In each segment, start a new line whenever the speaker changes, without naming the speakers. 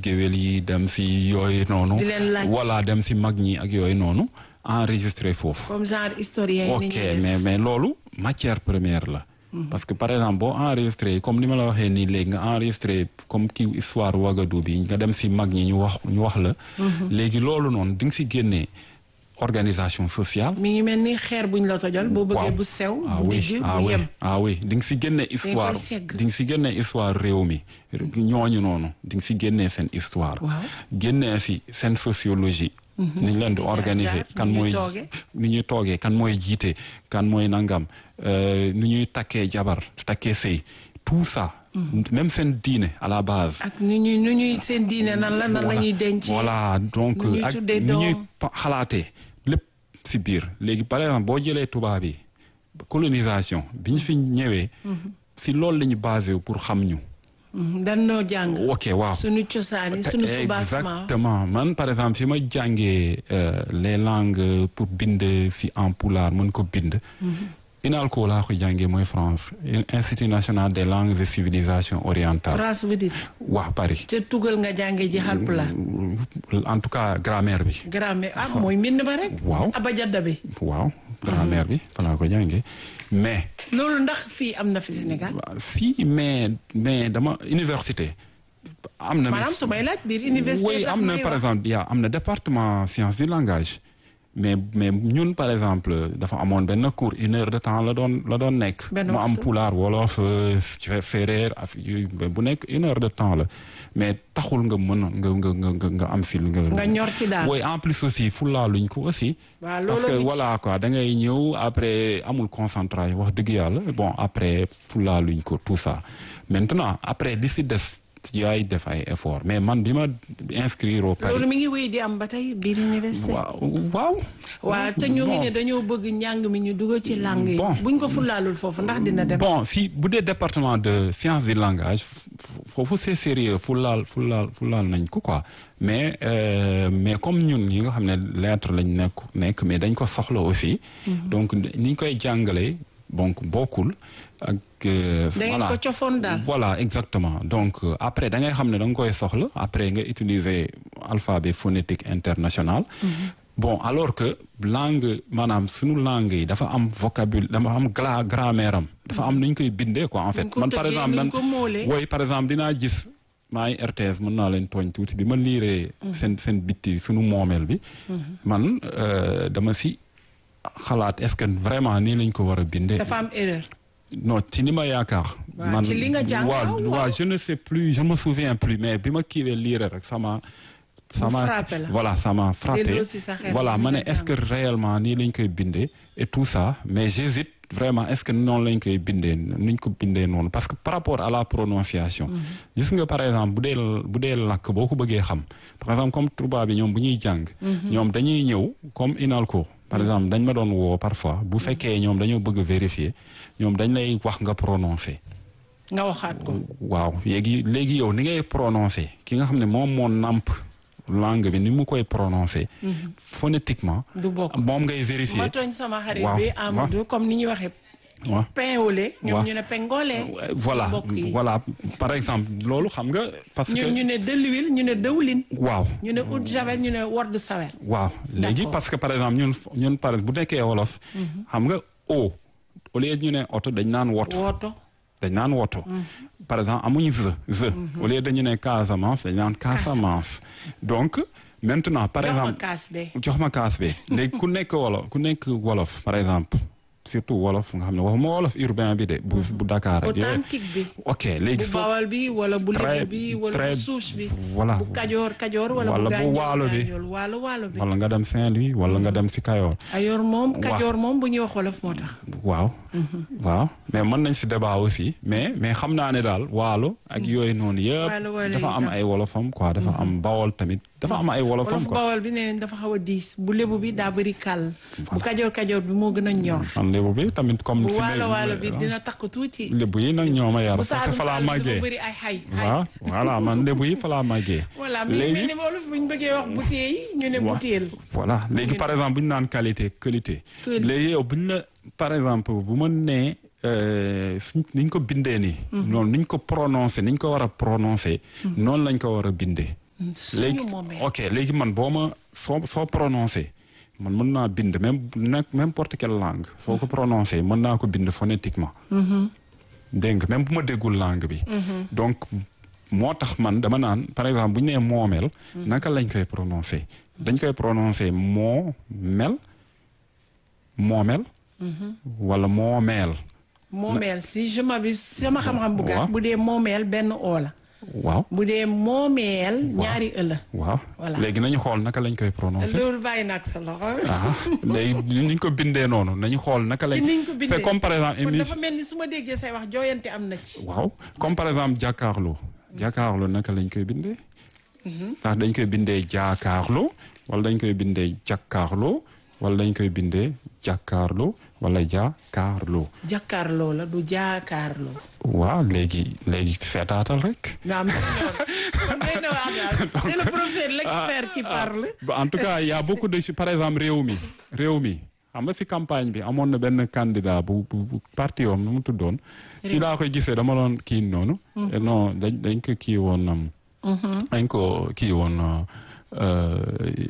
géwél yi dem si yooyu noonu.
di leen laaj
voilà dem si mag ñi ak yooyu noonu enregistré foofu.
comme genre historien yi.
ok mais mais loolu matière première la. parce que par exemple boo enregistré comme ni ma la waxee nii léegi nga enregistré comme kii histoire Ouagadougou bi nga dem si mag ñi ñu wax ñu wax la. léegi loolu noonu di nga si génnee organisation sociale.
mi ngi mel ni xeer buñ la tojal. boo bëggee bu sew.
ah
bu
oui
digg
ah
bu
oui
yem.
ah oui di nga si génne histoire
segg.
di nga si génne histoire réew mi ñooñu noonu di nga si génnee seen histoire.
Waaw.
génnee si seen sociologie. ni ñu leen di organiser
jaar,
kan
ni ñuy
mooy
toogee.
ni ñuy toogee kan mooy jiite kan mooy nangam euh, ni ñuy takkee jabar takkee sëy tout ça. même seen diine à la base.
ak nu ñuy nu ñuy seen diine nan la nan la ñuy denc.
voilà donc
nu ñuy
ak
tuddee
nu ñuy
doom.
pa- xalaatee lépp si biir léegi par exemple boo jëlee tubaab yi colonisation bi ñu fi ñëwee. si loolu la ñu basé wu pour xam ñu.
Mhm, dan noo jàng.
ok waaw.
suñu cosaan yi suñu soubassement.
exactement man par exemple fi ma jàngee euh, les langues pour bind si en pulaar mën ko bind. INALCO laa ko jàngee mooy France Institut national des langues et civilisations orientales.
France vous dites.
waa Paris.
te tugal nga jàngee ji Haalpulaar.
en tout cas grammaire bi.
grammaire ah mooy mbind ba rek.
Waaw.
abajada bi.
waaw grammaire bi fa laa ko jàngee mais
loolu ndax fii am na fi Sénégal.
si mais mais dama université am na
maanaam su may laaj biir université.
oui
tax
am na
may
par
wax.
exemple yaa am na département sciences du langage mais mais ñun par exemple dafa amoon benn cours une heure de temps la doon la doon nekk
Benn
mu am
waxtu.
pulaar wolof euh, séeréer af yooyu bu nekk une heure de temps la mais taxul nga mën nga nga nga nga nga am si nga
nga ñor ci daal.
oui en plus aussi fulaaluñ ko aussi
waaw
parce que
loolu
voilà quoi da ngay ñëw après amul concentration wax dëgg yàlla bon après fulaaluñ ko tout ça maintenant après li si des yaay def ay effort mais man bi ma inscrire au Paris
loolu mi ngi wéy di am ba tey biir université.
waaw waaw
waaw te ñu ngi
Bon.
ne dañoo bëgg njàng mi ñu dugal ci langue yi.
Bon.
buñ ko fulaalul foofu ndax dina dem.
bon si bu dee département de sciences du langage f- foofu c'est sérieux fulaal fulaal fulaal nañ ko quoi mais euh, mais comme ñun yi nga xam ne lettre lañ nekk nekk mais dañ ko soxla aussi donc ni ñu koy jàngalee donc bokkul ak euh,
da ngeen ko cofoon daal.
voilà exactement donc euh, après da ngay xam ne da nga koy soxla après nga utiliser alphabet phonétique international bon alors que langue maanaam sunu langue yi dafa am vocabulaire dafa am gra grammaire am dafa am nu ñu koy bindee quoi en fait
Nuñ ko
man par
tëggee,
exemple
nuñ
man
ko moolee.
woy par exemple dinaa gis maa ngi RTS mën naa leen tooñ tuuti bi ma liiree seen seen bitti sunu moomeel bi man euh, dama si xalaat est-ce que vraiment nii lañ ko war a bindee
dafa am erreur.
non ci ni ma yaakaar.
Waaw, ci li nga jàng,
waaw
waaw, waaw.
waaw je ne sais plus je me souviens plus mais bi ma kiiwee lire rek sama. sama
frappé la.
voilà ça m'a frappé
Delloo si sa xel
voilà
li
ma ne
nga
est-ce que réellement nii lañ koy bindee et tout ça mais j'hésite vraiment est-ce que noonu lañ koy bindee nuñ ko bindee noonu parce que par rapport à la prononciation. gis nga par exemple bu dee bu dee làkk boo ko bëggee xam par exemple comme tubaab bi ñoom bu ñuy jàng. ñoom dañuy ñëw comme INALCO. par exemple dañ ma doon woo parfois bu fekkee ñoom dañoo bëgg a vérifier ñoom dañ lay wax nga prononcer.
nga waxaat ko.
waaw léegi léegi yow ni ngay prononcer ki nga xam ne moom moo nàmp langue bi ni mu koy prononcer. phonétiquement.
du bokk
moom ngay vérifier.
ma tooñ sama xarit
waaw,
bi
waaw.
Amadou comme ni ñuy waxee.
waaw.
pain au lait. ñoom
waaw.
ñu ne pengole.
voilà
mbokk yi.
voilà par exemple loolu xam nga parce
ñun
que
ñu ne de l'huile ñu ne dëwlin.
waaw
ñu ne eau de javel ñu ne word sawer.
waaw léegi
D'accord.
parce que par exemple ñun ñun par bu nekkee wolof xam nga o au lieu ñu ne oto dañ naan woto
woto.
dañ naan woto par exemple amuñu ze ze au lieu dañu ne Casamance dañ naan Casamance donc maintenant par
jox ma
exemple
kaas be.
jox ma kaas bi léegi ku nekk wolof ku nekk wolof par exemple surtout wolof nga xam ne waxuma wolof urbain bi de bu bu Dakar ak yooyu
authentique bi.
ok léegi
bu
soo
bawal bi wala bu
Très-
lébu bi wala
très-
bu suus bi.
voilà.
bu kajoor kajoor wala
Wala
bu
bu
gànjool
waalo bi.
gànjool waalo waalo bi.
wala nga dem Saint-Louis wala nga dem si Kayoor
ayoor moom
Waaw.
kajoor moom bu ñuy wax wolof moo tax.
waaw waaw mais mën nañ si débat aussi mais mais xam naa ne daal waalo ak yooyu noonu
Waalo, waalo
yëpp dafa
yi
am
sax.
ay wolofam quoi dafa am bawol tamit dafa am ay wolofam
wolof
quoi
bawal bi nee nañ dafa xaw a diis bu lébu bi daa bëri kàll. bu kajoor kajoor bi moo gën a ñor.
man lébu bi tamit comme
bu
si
waalo
lébu-
waalo bi dina takk tuuti.
lébu yi nag ñoo ma yar
bu
parce que
saalum
fa laa
saalum dafa
màggee
bëri ay xay. xay.
waaw voilà man lébu yi fa laa màggee
voilà mi ngi mel ni wolof bu ñu bëggee wax bouteille yi ñu ne
Wa-
bouteille.
voilà léegi par exemple bu ñu naan qualité qualité
Qualité.
léegi yow bu ñu la par exemple bu ma nee euh, suñ niñ ko bindee nii noonu niñ ko prononcé niñ ko war a prononcé noonu lañ ko war a bindee léegi ok léegi man boo ma soo soo prononcé man mën naa bind même nag n'importe quelle langue soo ko prononcé mën naa ko bind phonétiquement dégg nga même bu ma déggul langue bi donc moo tax man dama naan par exemple bu ñu nee moomeel naka lañ koy prononcé dañ koy prononcé moo mel moomel wala moomeel
moomeel si je m'abuse sama xam-xam bu gàtt bu dee moomeel benn oo la
waaw
bu dee moomeel ñaari ëla
waaw
Voilà.
léegi nañu xool naka lañ koy prononcé
loolu bàyyi nag sa loxo
ah léegi ni ñu ko bindee noonu nañu xool naka lañ
ci niñ ko bindee
c'est comme par exemple
kon
émission
dafa mel ni su ma déggee say wax jooyante am na ci
waaw comme par exemple jàkkaarloo jàkkaarloo naka lañ koy bindee ndax dañ koy bindee jaakaarloo wala dañ koy bindee jàkkaarloo wala dañ koy bindee jàkkaarloo wala jaakaarloo
jàkkaarloo la du jaakaarloo
waaw léegi léegi seetaatal rek
nga am kon day na waa daal c'est le professeur l'expert qui parle
Bah, en tout cas il y a beaucoup de par exemple réew mi réew mi xam nga si campagne bi amoon na benn candidat bu bu bu parti woon nu mu tuddoon. si laa koy gisee dama doon kii noonu. Eh non dañ dañ ko kii woon. um, dañ ko kii woon euh,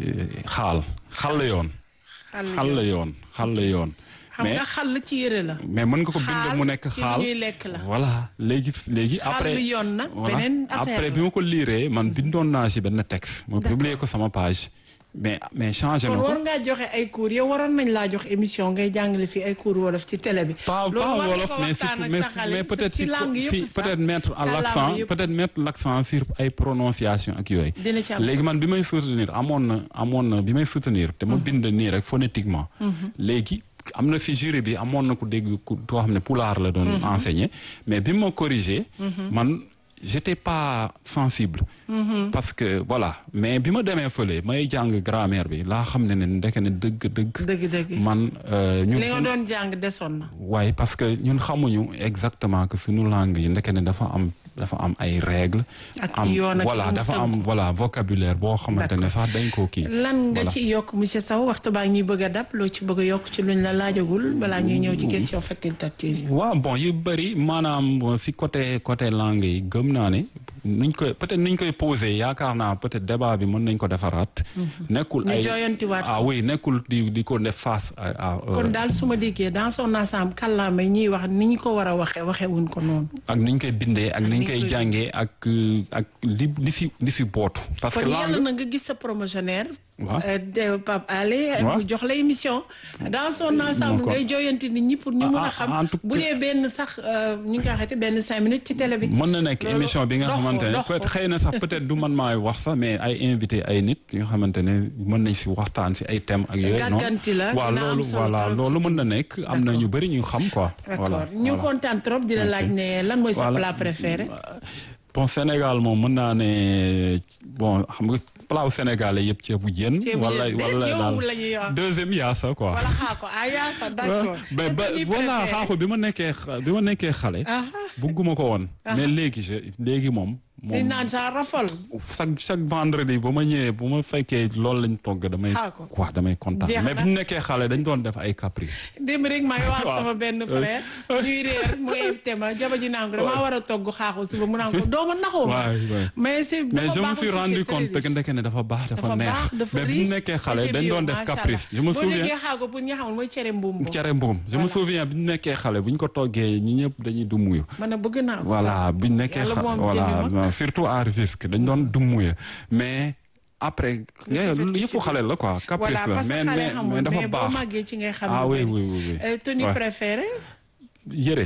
xaal xal la yoon. xal la yoon xal la yoon.
xam nga xal ci yëre la
mais mën nga ko bind
xaal
mu nekk
ci
xaal
lu ñuy lekk la.
voilà léegi léegi après
Xaal yoon nag
voilà.
beneen affaire
après
la.
bi ma ko liiree man bindoon naa si benn texte ma publier ko sama page mais mais changé na
kon
ko
war ngaa joxe ay cours yow waroon nañ laa jox émission ngay jàngale fii ay cours wolof ci télé bi.
pas
loolu
pas
war nga
wolof
ko
mais si
waxtaan ak
mais,
sa xale
mais peut-être
ci
si,
langue
si
yëpp sax
peut-être mettre à
kàllaama
l'accent
yëpp.
peut-être mettre l'accent sur ay prononciation ak yooyu
Dina ci am
léegi man bi may soutenir amoon na amoon na bi may soutenir te ma bind nii rek phonétiquement léegi am na si jury bi amoon na ku dégg ku koo xam ne pulaar la doon enseigner mais bi ma corrigé man j'étais pas sensible parce que voilà mais bi ma demee fële may jàng grammaire bi laa xam ne ne ndeke ne dëgg dëgg
dëgg-dëgg.
man euh, ñun
li nga
suñu-
doon jàng desoon na.
waaye parce que ñun xamuñu exactement que suñu langue yi ndeke ne dafa am dafa am ay règles.
Ak
am
yoon ak
voilà
lu mu
dafa
tënk.
am voilà vocabulaire boo xamante ne sax dañ koo kii.
lan nga
Voilà.
ci yokk monsieur Sow waxtu baa ngi ñuy bëgg a dab loo ci bëgg a yokk ci luñ la laajagul balaa ñuy ñëw ci question facultative yi.
waaw bon yu bëri maanaam bon, si côté côté langue yi gëm naa ne nuñ koy peut-être nuñ koy posé yaakaar naa peut-être débat bi mën nañ ko defaraat. nekkul
Ñu
ay
jooyantiwaat
ah
ko.
oui nekkul di di ko def face à. à, euh,
kon daal su ma déggee dans son ensemble kàllaama yi ñuy wax ni ñu ko war a waxee waxee wuñ ko noonu.
ak niñ koy bindee ak niñ
niñ
koy
koy-
jàngee ak euh, ak li li si li si bootu. parce que
kon yàlla
langue
na nga gis sa promotionnaire.
Waaw.
euh, de Pape Alé.
Waaw.
mu jox la émission. dans son ensemble
D'accord.
ngay jooyanti nit ñi pour ñu mën
Ah,
a
ah,
xam.
en tout
bu dee benn sax euh, ñu ngi koy waxeeti benn cinq minutes ci télé bi.
mën na nekk
Loolu
émission bi nga
dox ko,
xamante ne
dox ko.
peut xëy na sax peut-être du man maay wax sax mais ay invité ay nit yoo xamante ne mën nañ si waxtaan si ay thèmes ak yooyu noonu
Gàgganti la,
waaw
dina am
loolu
solo
voilà
trop
loolu
ci
mën na nekk am na ñu bëri ñu xam quoi
d'accord
voilà
ñu
voilà.
kontaan trop di la laaj ne lan mooy sa
Voilà.
plat préféré.
bon Sénégal moom mën naa ne bon xam nga plat wu sénégalais yëpp ceebu jën
Ceebu
wala
jën.
wala
Yow
daal
la ñuy wax.
deuxième yaasa quoi
wala xaako ah yaa sa d'accord.
mais ba
C'est ton
voilà
préféré.
xaaxu bi ma nekkee xa- bi ma nekkee xale
Ah.
bugguma ko woon mais léegi je léegi moom
di
moom
naan genre rafol.
chaque chaque vendredi bu ma ñëwee bu ma fekkee loolu lañ togg damay
Xaar ko.
quoi damay kontaan
Jeex
mais
na.
bu ñu nekkee xale dañ doon def ay caprice
démb rek maa ngi wax ak
Waaw.
sama benn frère ñuy réer mu invité ma jaba ji naan ko damaa war a togg xaaxu suba mu naan ko dooma naxoo ma
waay waay
mais c'est
mais
dafa
je me
baax
suis
aussi,
rendu
c'est très
compte que
riche.
ndeke ne dafa baax dafa
dafa
neex
baax dafa
mais bu ñu
riche,
nekkee
et
xale
c'est
dañ
bio,
doon def
macha
caprice je
Allah.
me
boo
souviens
déggee xaago pour ñi xamul mooy cere mbuum
cere mbuum je me souviens bi ñu nekkee xale bu ñu ko toggee ñi ñëpp dañuy dummuyu
man a bëgg naa ko.
voilà bi ñu nekkee
Yàlla
xale
moom
voilà
jënd ma.
non, surtout à Rufisque dañ doon dummuyu mais après nga yëfu xale la quoi caprice
voilà
la
parce que
mais
xale
mais
xamul
mais dafa
mais boo
baax
màggee ci ngay xam
ah
lu
oui
bëri.
oui oui oui
Euh, tenue
Ouais.
préférée
yëre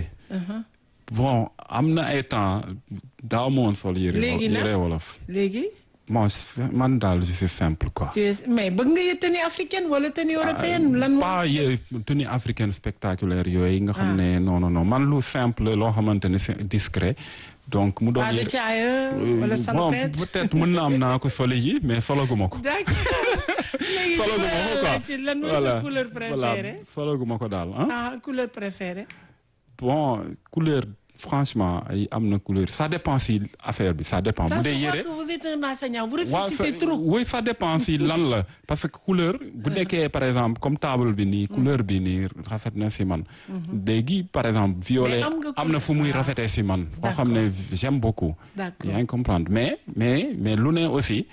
bon am na ay temps daaw ma woon sol yëre
Léegi nag?
yëre wolof
léegi
bon c'est- man daal je suis simple quoi
tu es mais bëgg nga yë tenue africaine wala tenue européenne lan moo
pas yë tenue africaine spectaculaire yooyu nga xam ne non non non man lu simple loo xamante ne c'est discret donc mu doon
pas de
yëre
caaya wala
bon
salopette
peut-être mën na am naa ko soli yi mais sologuma ko
d'accord léegi
sologuma ko quoi
ci lan mooy sa couleur préférée
sologuma ko daal ah
ah couleur préférée
bon couleur franchement ay am na couleur ça dépend si affaire bi ça dépend
ça
bu
se
dee
voit
yëre
que vous êtes un enseignant vous
waaw
réfléchissez
ça-
trop
oui ça dépend si lan la parce que couleur bu nekkee par exemple comme table bi nii couleur bi nii rafet na si man léegi par exemple violet
Mais am nga
am na fu muy
couleur.
rafetee si man foo xam ne j'aime beaucoup
D'accord.
yaa ngi comprendre mais mais mais lu ne aussi